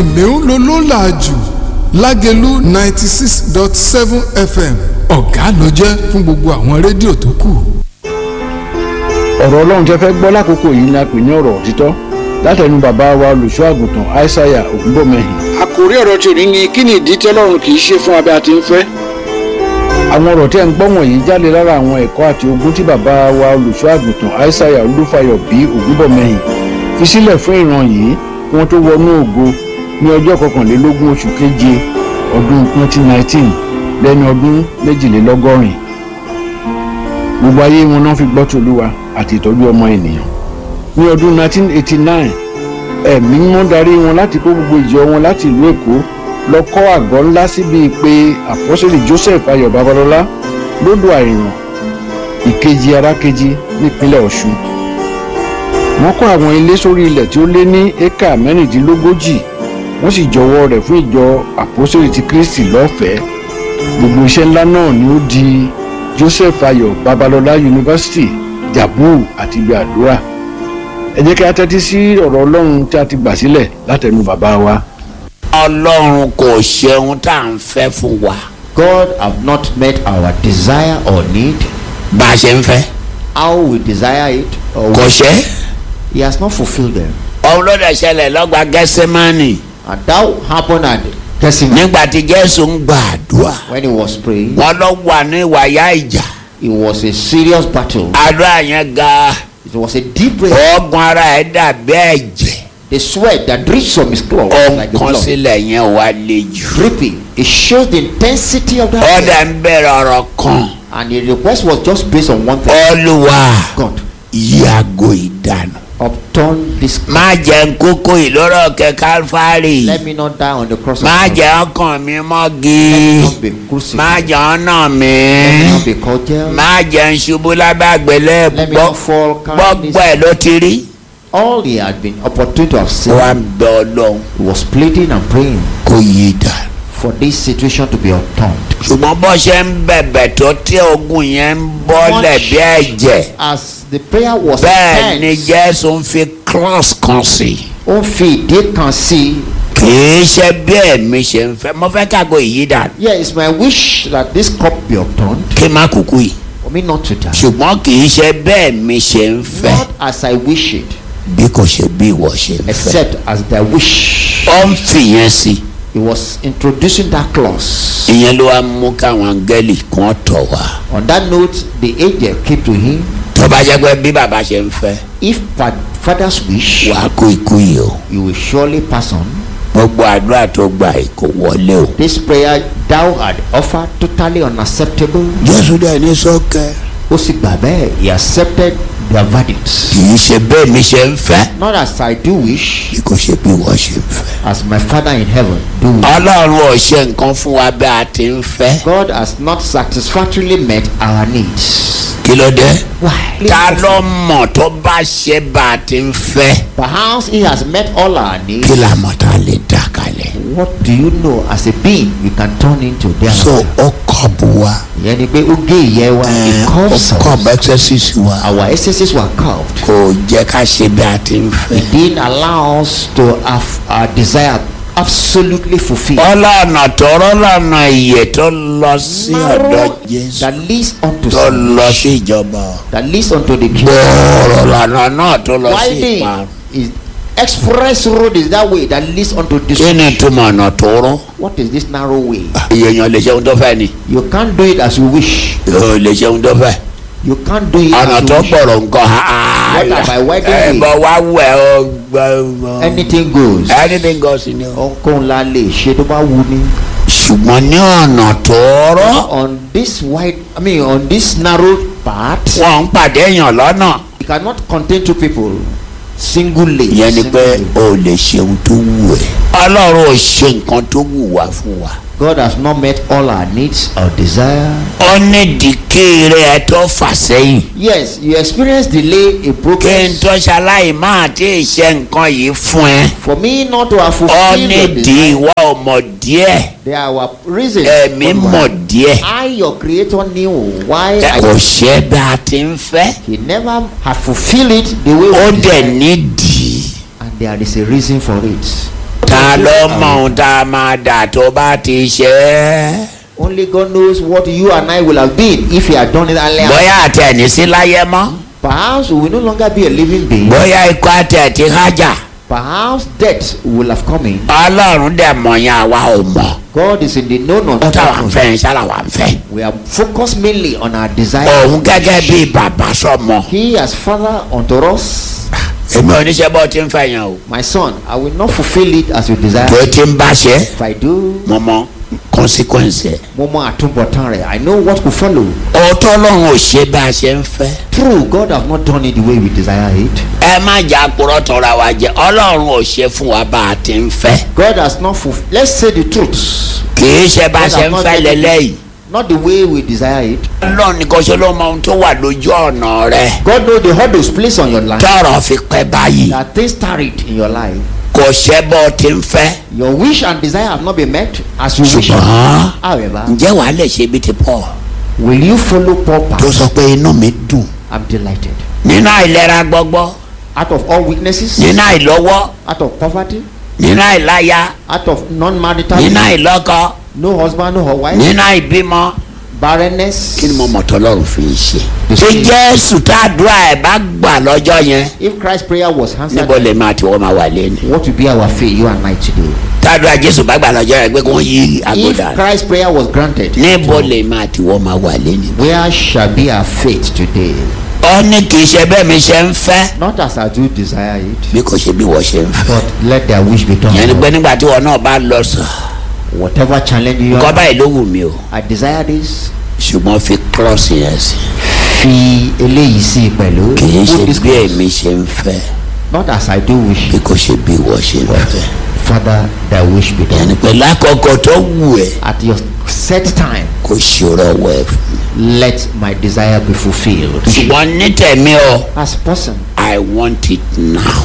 kìnìún ló ló là jù lágẹ̀lú ninety six dot seven fm ọ̀gá ló jẹ́ fún gbogbo àwọn rédíò tó kù. ọ̀rọ̀ ọlọ́run tẹ́ fẹ́ gbọ́ lákòókò yìí ni a pè ní ọ̀rọ̀ òtítọ́ látẹnu bàbá wa olùṣọ́ àgùntàn aishaiya ògúnbọ̀mẹ́hìn. àkòrí ọ̀rọ̀ tí ò ní ní kí ni ìdí tí ọlọ́run kì í ṣe fún abẹ́ àti ń fẹ́. àwọn ọ̀rọ̀ tí ẹ̀ ń gbọ́ wọ̀nyí jáde lára àwọn ẹ̀kọ́ àti ogun tí bàbá wa olùṣọ́ àgùntàn aishaiya olúfayọ bí ògúnbọ̀mẹ́hìn fi sílẹ̀ fún ìran yìí kí wọ́n tó wọnú ògo ní ọjọ́ kọkànlélógún oṣù keje ọdún 2019 lẹ́ni ọdún méjìlélọ́gọ́rin gbogbo ayé wọn náà fi gbọ́ tòlúwa àti ìtọ́jú ọmọ ènìyàn ní ọdún 1989 ẹ̀mí mímọ́ darí wọn láti kó gbogbo ìjọ wọn láti ìlú èkó lọ kọ́ àgọ́ ńlá síbi pé àpọ́sẹ̀lì joseph ayọ̀ babalọ́lá lódò àìràn ìkejì arákejì nípínlẹ̀ ọ̀ṣun wọ́n kọ́ àwọn ilé sórí ilẹ̀ tí ó lé ní éka mẹ́rìndínlógójì wọ́n sì jọwọ́ rẹ̀ fún ìjọ àpọ́sẹ̀lì ti kristi lọ́fẹ̀ẹ́ gbogbo iṣẹ́ ńlá náà ni ó di joseph ayọ̀ babalọ́lá yunifásitì jabu àti ibi àdúrà ẹ jẹ́ kí a tẹ́tí sí ọ̀rọ̀ ọlọ́run tí a ti gbà sílẹ̀ látẹnu bàbá wa. ọlọ́run kò ṣeun tá à ń fẹ́ fún wa God have not met our desire or need, bá a ṣe ń fẹ́ how we desire it, or kò ṣe He has not fulfilled them. òun ló dẹ̀ ṣẹlẹ̀ lọ́gbà gẹ́sẹ́mánì And that happened at Gethsemane nígbà tí jésù ń gba àdúrà when he was praying. wọn lọ wà ní ìwàyà ìjà It was a serious battle. àdúrà yẹn ga It was a deep prayer. ọgbọ́n ara ẹ̀ dàbí ẹ̀jẹ̀ The sweat that drips from his cloth ó like ń the kán blood, sílẹ̀ yẹn wá le jù dripping. It shows the intensity of ó that. dẹ̀ prayer. ń bẹ̀rẹ̀ ọ̀rọ̀ kan And the request was just based on one thing. olúwa God, yàgò ìdànù upturn this. má jẹ́ ń kókó ìlóró kẹ kálífárì Let me not die on the cross of má Calvary. jẹ́ ọkàn mi Let mọ́gi me not be má crucified. jẹ́ ọ̀nà mi Let me not be called jail. má jẹ́ ń ṣubú lábàgbélé Let me not fall gbọ́gbọ́ careless. ẹ̀ ló ti rí. All he had been opportune to have seen. wá ń bẹ ọlọ́run He was pleading and praying kó yí dànù. for this situation to be upturned. ṣùgbọ́n bó ṣe ń bẹ̀bẹ̀ tó tí ogun yẹn ń bọ́lẹ̀ bí ẹ̀jẹ̀ As the prayer was bẹ́ẹ̀ ni intense, jésù ń fi cross kan sí i. ó ń fi ìdí kan sí i. kì í ṣe bí ẹ̀mí ṣe ń fẹ́ mo fẹ́ kágo yí dànù Yeah, it's my wish that this cup be upturned kí n má kúkú yìí for me not to die. ṣùgbọ́n kì í ṣe bẹ́ẹ̀ mi ṣe ń fẹ́ Not as I wish it, bí kò ṣe bí ìwọ ṣe ń fẹ́. except as I wish. ó ń fìyẹn sí i. He was introducing that clause. ìyẹn ló wá mú káwọn áńgẹ́lì kan tọ̀ wá. On that note, the angel came to him. tó bá jẹ́ pé bí bàbá ṣe ń fẹ́ If fa- father's wish, wàá kú ikú yìí o. you will surely pass on. gbogbo àdúrà tó gbà yìí kò wọlé o. This prayer thou had offered totally unacceptable. jésù dẹ̀ ní sọ́kẹ́. ó sì gbà bẹ́ẹ̀ he accepted their verdict. kì í ṣe bẹ́ẹ̀ mi ṣe ń fẹ́. not as I do wish bí kò ṣe bí wọ́n ṣe ń fẹ́. as my father in heaven do wish. ọlọ́run ò ṣe nǹkan fún wa bí a ti ń fẹ́. God has not satisfactorily met our needs. kí ló dé. Why? ta ló mọ̀ tó bá ṣe bá a ti ń fẹ́. Perhaps he has met all our needs. kí la mọ̀ tá a lè dá kalẹ̀. What do you know as a being we can turn into their so ó kọ̀ bù wa. ìyẹn ni pé ó gé ìyẹ́ wa ẹ̀, he ó curves kọ̀ us. bù exercise wa. Our excesses were curved. kò jẹ́ ká ṣe bí a ti ń He fẹ́. didn't allow us to have our desire absolutely fulfilled. ọlọ́nà tọrọ lọ́nà ìyè tó lọ sí ọ̀dọ̀ Narrow jésù that leads unto tó lọ salvation, sí ìjọba that leads unto the kingdom. gbòòrò lọ́nà náà tó lọ sí Winding ìparun. is express road is that way that leads unto kí ni destruction. túmọ̀ ọ̀nà tóró. What is this narrow way? èèyàn lè ṣe ohun tó fẹ́ ni You can't do it as you wish. yóò lè ṣe ohun tó fẹ́. You can't do it ọ̀nà as tó you wish. gbọ̀rọ̀ nǹkan What about wedding ẹ day? bọ̀ wá wẹ̀ ọ́ gbọ́. Anything goes. anything goes in you. Ohunkóhun la lè ṣe tó bá wù ní. ṣùgbọ́n ní ọ̀nà tóóró On this wide, I mean on this narrow path, wọ́n ń pàdé èèyàn lọ́nà. you cannot contain two people. Single lane. ìyẹn ni single pé lane. o lè ṣe ohun tó wù ẹ́. ọlọ́run ò ṣe nǹkan tó wù wá fún wa. God has not met all our needs or desire. ó ní dìkìrì ẹ tó fà sẹ́yìn. Yes, you experience delay in kí n progress. tó ṣaláì máa tí ì ṣe nǹkan yìí fún ẹ. For me not to have ó fulfilled ní your di desire, ìwọ ò mọ̀ díẹ̀. there are reasons. ẹ̀mí for mọ̀ why. díẹ̀. I, your creator, knew why ẹ kò I, ṣe bí a ti ń fẹ́. he never had fulfilled it the way ó we dẹ̀ desired. nídìí. And there is a reason for it. ta do ló and mọ ohun tá a máa dà tó bá ti ṣe é. Only God knows what you and I will have been if He had done it earlier. bóyá àti ẹ̀ní sí láyé mọ́ Perhaps we will no longer be a living being. bóyá ikú àti ẹ̀ ti hájà Perhaps death will have come in. ọlọ́run dẹ̀ mọ̀ yẹn àwa ò mọ̀ God is in the known ohun táwa ń on fẹ́ yẹn ṣáà wà ń fẹ́. We are focused mainly on our desire. òun gẹ́gẹ́ bí bàbá sọmọ. He as father unto us. èmi ò ní ṣe bó ti ń fẹ́ yẹn o. My son, I will not fulfill it as you desire. tó ti ń bá ṣe If I do, mo mọ consequence ẹ̀. mo mọ àtúbọ̀tán rẹ̀. I know what will follow. òótọ́ ọlọ́run ò ṣe bá a ṣe ń fẹ́. True, God has not done it the way we desire it. ẹ má jà purọ́ tọ́ra wa jẹ ọlọ́run ò ṣe fún wa bá a ti ń fẹ́. God has not fulfilled. Let's say the truth. kì í ṣe bá a God ṣe has ń not fẹ́ done it. lélẹ́yìí. Not the way we desire it. ọlọ́run nìkan ṣe ló mọ ohun tó wà lójú ọ̀nà rẹ̀. God knows the hurdles placed on your life. tọrọ fi pẹ́ báyìí. That things tarried in your life. kò ṣe bó ti ń fẹ́. Your wish and desire have not been met as you wish. ṣùgbọ́n However, ǹjẹ́ wàá lè ṣe bí ti Paul will you follow Paul tó path? sọ pé inú mi dùn. I'm delighted. nínú àìlera gbọ́gbọ́ Out of all weaknesses, nínú àìlọ́wọ́ out of poverty, nínú àìláya out of non-marital, nínú àìlọ́kọ no husband, no wife, nínú àìbímọ. barrenness. kí ni mo mọ̀ tọ́lọ́run fi ń ṣe. The ṣé Spirit. jésù tá a dúrà ẹ̀ bá gbà lọ́jọ́ yẹn. If Christ's prayer was answered, níbo lè máa tiwọ́ máa wà lẹ́nu. what will be our fate, you and I today? tá a dúrà jésù bá gbà lọ́jọ́ yẹn pé kí wọ́n yí If agbódà. Christ's prayer was granted, níbo lè máa tiwọ́ máa wà lẹ́nu. where shall be our fate today? ó ní kì í ṣe bẹ́ẹ̀ mi ṣe ń fẹ́. Not as I do desire it, bí kò ṣe bí wọ́n ṣe ń fẹ́. but let their wish be done. yẹn ni pé nígbà tí wọn náà bá lọ sàn. Whatever challenge you nǹkan have, báyìí ló wù mí o. I desire this. ṣùgbọ́n fi cross yẹn sí. Fi eléyìí sí pẹ̀lú. kì í Put ṣe this bí cross. èmi ṣe ń fẹ́. Not as I do wish, bí kò ṣe bí wọ́n ṣe ń fẹ́. Father, thy wish be yẹn done. ni pé lákòókò tó wù ẹ́ At your set time, kò ṣòro wẹ̀ fún mi. let my desire be fulfilled. ṣùgbọ́n ní tẹ̀mí o. As person, I want it now.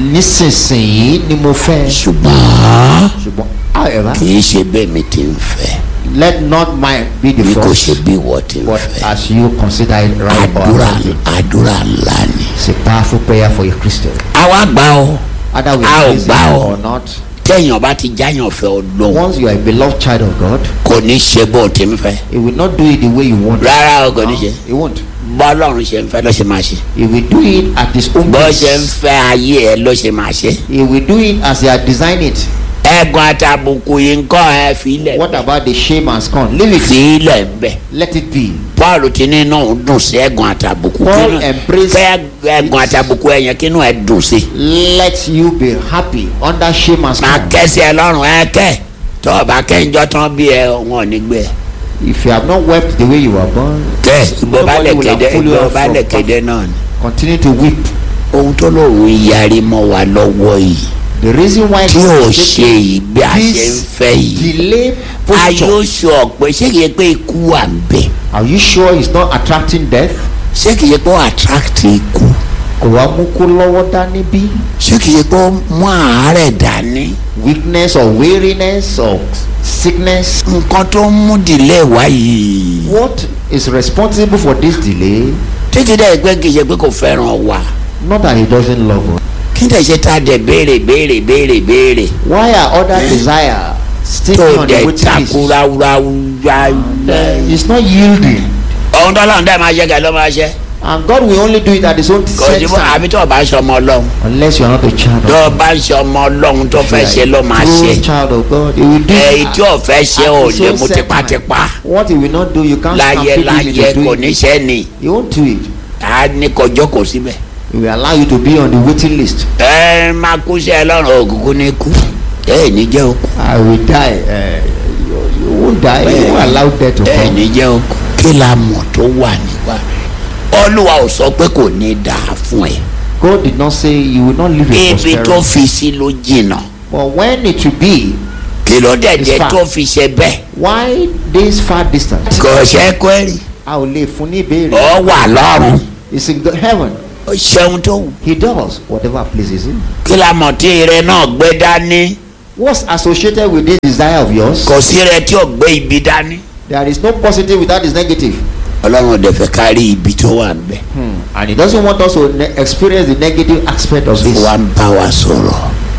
nísinsìnyí ni mo fẹ́. ṣùgbọ́n Ṣùgbọ́n, however, kì í ṣe bẹ́ẹ̀ mi ti ń fẹ́ let not mine be the bí kò ṣe first, bí wọ́n ti ń but fẹ́. as you consider it right or àdúrà wrong. àdúrà ńlá ni. It's a powerful prayer for a Christian. àwa gbà ó Either we A ò praise gbà it ọ́. or not, téèyàn bá ti jáyàn fẹ́ ọlọ́run once you are a beloved child of God, kò ní ṣe bó ti ń fẹ́. He will not do it the way you want. it. rárá o kò ní ṣe. He won't. bọ́ ọlọ́run ṣe ń fẹ́ ló ṣe máa ṣe. He will do it at His own bó ṣe ń pace. fẹ́ ayé ẹ ló ṣe máa ṣe. He will do it as He had designed it. ẹ̀gùn àtàbùkù yìí ń kọ́ ẹ fílẹ̀. What about the shame and scorn? Leave it. fílẹ̀ bẹ́ẹ̀. Let it be. paul ti ní inú òun dùn sí ẹ̀gùn àtàbùkù. Paul Kínú- embraced fẹ́ ẹ̀gùn àtàbùkù ẹ̀yẹn kínú ẹ̀ dùn sí. Let you be happy under shame and máa scorn. kẹ́sí ẹ lọ́rùn ẹ kẹ́ tó o bá kẹ́ńjọ́ tán bí ẹ wọn ò ní gbé ẹ. If you have not wept the way you were born, kẹ́ ìgbọ́ bá lè Nobody will kéde have pulled you ìgbọ́ off bá from lè path. kéde náà ni. continue to weep. ohun tó lóun yarí mọ́ wa lọ́wọ́ yìí The reason why tí ò God ṣe take yìí bí a ṣe ń this fẹ́ yìí. delay a yóò posture. sọ pé ṣé kìí ṣe pé ikú wà ń bẹ̀ Are you sure it's not attracting death? ṣé kìí ṣe pé ó attract ikú Kò wá mú kó lọ́wọ́ dání bí? ṣé kìí ṣe pé ó mú àárẹ̀ dání. Weakness or weariness or sickness? nǹkan tó ń mú dìlé wá yìí. What is responsible for this delay? títí dẹ́ pé kìí ṣe pé kò fẹ́ràn wa. Not that he doesn't love us. kí n tẹ̀ ṣe tá a dẹ̀ béèrè béèrè béèrè béèrè. Why are other desire still tó on the dẹ̀ waiting list? takurawurawa. It's not yielding. ohun tó lọ́run dẹ́ máa ṣe kẹ́ ló máa ṣe. And God will only do it at his own kò set sí bó time. àbí tó o bá ń ṣe ọmọ ọlọ́run. Unless you are not a child tó o of bá ń ṣe ọmọ ọlọ́run tó fẹ́ ṣe ló máa True ṣe. child of God. He will do èyí it tí ò fẹ́ ṣe at ò his lè own mú set tipátipá. time. What he will not do, you can't láyé stampede him láyé into kò doing ní it. ṣe ni. He won't do it. a ní kọjọ́ kò síbẹ̀. He will allow you to be on the waiting list. ẹ máa kú sí ẹ lọ́rùn òkùnkùn ní kú. ẹ ní jẹ́ òkú. I will die. Uh, you, you won't die. You won't allow death to ẹ come. ní jẹ́ òkú. kí la mọ̀ tó wà nípa. olúwa ò sọ pé kò ní dáa fún ẹ. God did not say you will not live in ibi tó prosperity. fi sí ló jìnnà. But when it will be, kí ló dẹ̀ It's jẹ́ far. tó fi ṣe bẹ́ẹ̀. why this far distance? kò ṣe kó èrè. A ò lè fún ní ìbéèrè. ọ wà lọ́rùn. It's in the heaven. ó ṣeun tó wù. He does whatever pleases him. kí la mọ̀ tí ire náà gbé dání. What's associated with this desire of yours? kò sí ire tí ò gbé ibi dání. There is no positive without this negative. ọlọ́run ò dẹ̀ fẹ́ kárí ibi tó wà ń bẹ̀. And he doesn't want us to ne- experience the negative aspect of this. wa ń bá wa sọ̀rọ̀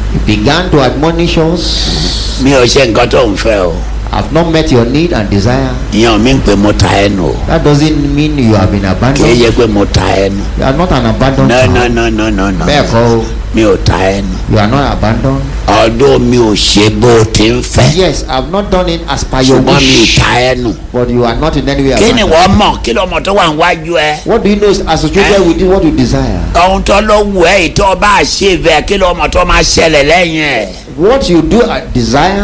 He began to admonish us. mi ò ṣe nǹkan tó ń fẹ́ o I've not met your need and desire. ìyẹn mi ń pè mo ta ẹ nù o That doesn't mean you have been kì í abandoned. yẹ pé mo ta ẹ nù You are not an abandoned no no child. no no no no Bẹ́ẹ̀ kọ́ o. mi ò ta ẹ nù You are not abandoned. ọdún mi ò ṣe bó o ti ń fẹ́ Yes, I've not done it as per your ṣùgbọ́n mi ì wish. ta ẹ nù But you are not in any way kí ni abandoned. wọ́n mọ̀ kí lọ́mọ tó wà níwájú ẹ What do you know is associated Eh? with this, what you desire? ohun tó ló wù ẹ́ ìtọ́ bá ṣe bẹ́ẹ̀ kí lọ́mọ tó máa ṣẹlẹ̀ lẹ́yìn ẹ̀ What you do at desire,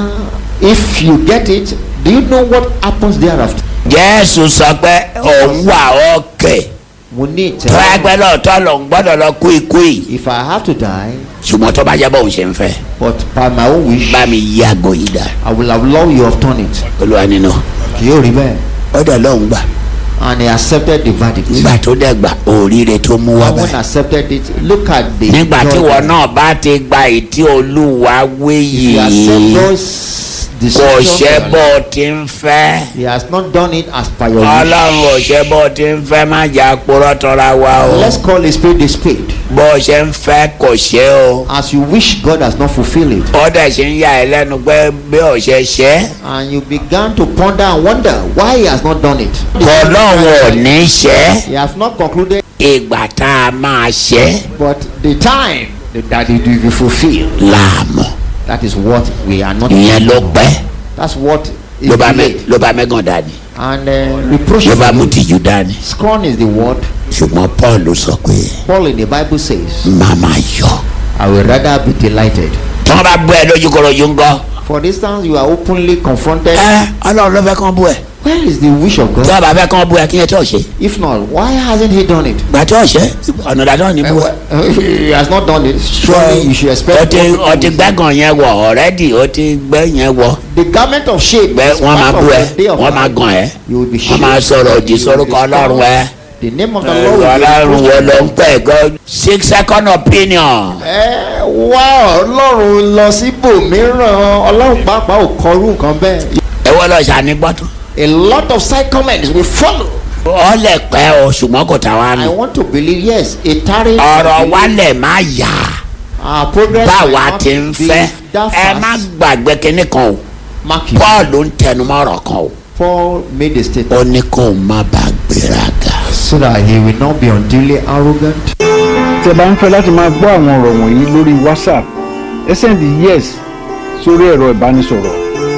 if you get it, do you know what happens thereafter? jésù sọ pé òun wà ọ̀kẹ́ Mo ní tó ẹgbẹ́ lọ́ọ̀tọ́ lòun gbọ́dọ̀ lọ kú ikú yìí If I have to die, ṣùgbọ́n tó bá jẹ́ bóun ṣe ń fẹ́ but by my own wish, bá mi yí àgọ́ yìí dà I will have loved you have done it. olúwa nínú Kì yóò rí bẹ́ẹ̀. ó dẹ̀ lóun gbà And he accepted the verdict. nígbà tó dẹ̀ gbà òríire tó mú wá And when báyìí accepted it, look at the nígbà tí joy wọn there. náà bá ti gba ìtí olúwa wé If you yìí accept those kò decisions, ṣe bó o ti ń fẹ́ he has not done it as per your wish. ọlọ́run ò ṣe bó o ti ń fẹ́ má jà purọ́ tọ́ra wa o Let's call a spade a spade. bó o ṣe ń fẹ́ kò ṣe o As you wish, God has not fulfilled it. ó dẹ̀ ṣe ń yà ẹ́ lẹ́nu pé bí o ṣe ṣe é And you began to ponder and wonder why he has not done it. ọlọ́run ò ní ṣe é He has not concluded, ìgbà tá a máa ṣe é but the time that it will be fulfilled. láàmú That is what we are not. ìyẹn ló pẹ́ That's what is ló bá mẹ́ delayed. ló bá mẹ́gàn dání And uh, reproach. ló is bá the mú word. tìjú dání Scorn is the word. ṣùgbọ́n paul sọ pé Paul in the Bible says, màmá yọ I will rather be delighted. tí wọ́n bá bú ẹ lójúkọ̀rọ̀jú ńgọ́ For instance, you are openly confronted. ẹ ọlọ́run ló fẹ́ kán bú ẹ Where is the wish of tí God? wọ́n bá fẹ́ kán bú ẹ kí yẹn tó ṣe If not, why hasn't he done it? gbà tó ṣe ọ̀nà ìdájọ́ ni bú ẹ. he has not done it. Surely you should expect. o ti God to o ti do it. gbẹ́gàn yẹn wọ̀ ọ̀rẹ́dì o ti gbẹ́ yẹn wọ̀ The garment of shame. gbẹ́ is wọ́n máa part bú of ẹ the day of wọ́n máa life. gàn ẹ́ You will be wọ́n máa shamed. sọ̀rọ̀ òdì You will sórúkọ be ọlọ́run ẹ The name of the Lord will be ọlọ́run wo reproached. ló ń pẹ́ gan six second opinion ẹ wá ọlọ́run lọ síbòmíràn ọlọ́run pàápàá ò kọrú nǹkan bẹ́ẹ̀. ẹ wọ́n lọ ṣàní gbọ́tún a lot of side comments will follow. ọ lè pẹ́ o ṣùgbọ́n kò tà wá I nù want to believe yes a tarry. ọ̀rọ̀ wa lè má yá our progress báwa might not ti ń be fẹ́ that ẹ má fast. gbàgbé kinní kan o mark you. paul ń tẹnumọ́ ọ̀rọ̀ kan o Paul made a statement ó ní kó o má bàa gbéraga. so that he will not be unduly arrogant. tẹ́ bá ń fẹ́ láti máa gbọ́ àwọn ọ̀rọ̀ wọ̀nyí lórí whatsapp ẹ sẹ́ndì yes sórí ẹ̀rọ ìbánisọ̀rọ̀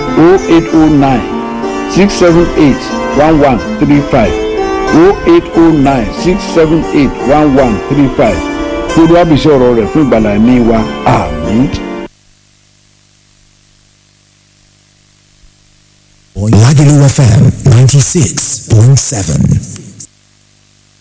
0809 678 1135 0809 678 1135 kí olú àbísí ọ̀rọ̀ rẹ̀ fún ìgbàlá ẹ̀mí wa àmín. Lagelu FM 96.7.